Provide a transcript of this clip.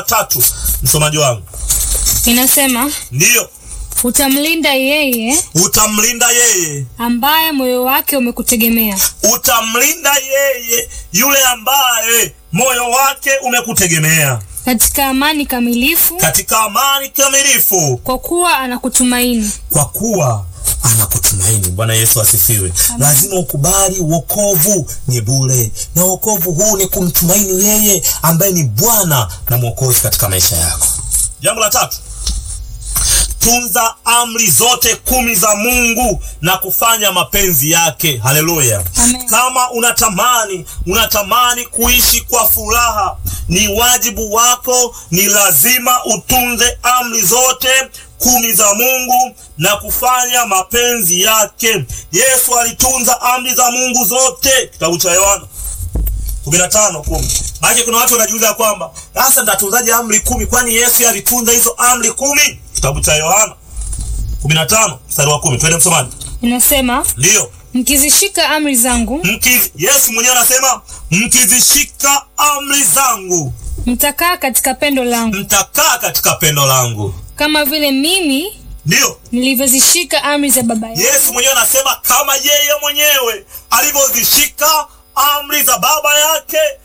tatu, msomaji wangu. Inasema Ndiyo, utamlinda yeye utamlinda yeye, ambaye moyo wake umekutegemea, utamlinda yeye yule ambaye moyo wake umekutegemea katika amani kamilifu, katika amani kamilifu, kwa kuwa anakutumaini. kwa kuwa anakutumaini. Bwana Yesu asifiwe. Lazima ukubali wokovu ni bure, na wokovu huu ni kumtumaini yeye ambaye ni Bwana na Mwokozi katika maisha yako. Jambo la tatu, tunza amri zote kumi za Mungu na kufanya mapenzi yake. Haleluya! Amen. Kama unatamani unatamani kuishi kwa furaha, ni wajibu wako, ni lazima utunze amri zote kumi za Mungu na kufanya mapenzi yake. Yesu alitunza amri za Mungu zote, kitabu cha Yohana kumi na tano kumi. Maana kuna watu wanajiuliza kwamba sasa nitatunzaje amri kumi, kwani Yesu alitunza hizo amri kumi? Kitabu cha Yohana kumi na tano mstari wa kumi. Twende msomaji. Inasema Ndiyo, mkizishika amri zangu mkizi, Yesu mwenyewe anasema mkizishika amri zangu mtakaa katika pendo langu, mtakaa katika pendo langu. kama vile mimi Ndiyo, nilivyozishika amri za Baba yangu. Yesu mwenyewe anasema kama yeye mwenyewe alivyozishika amri za baba yake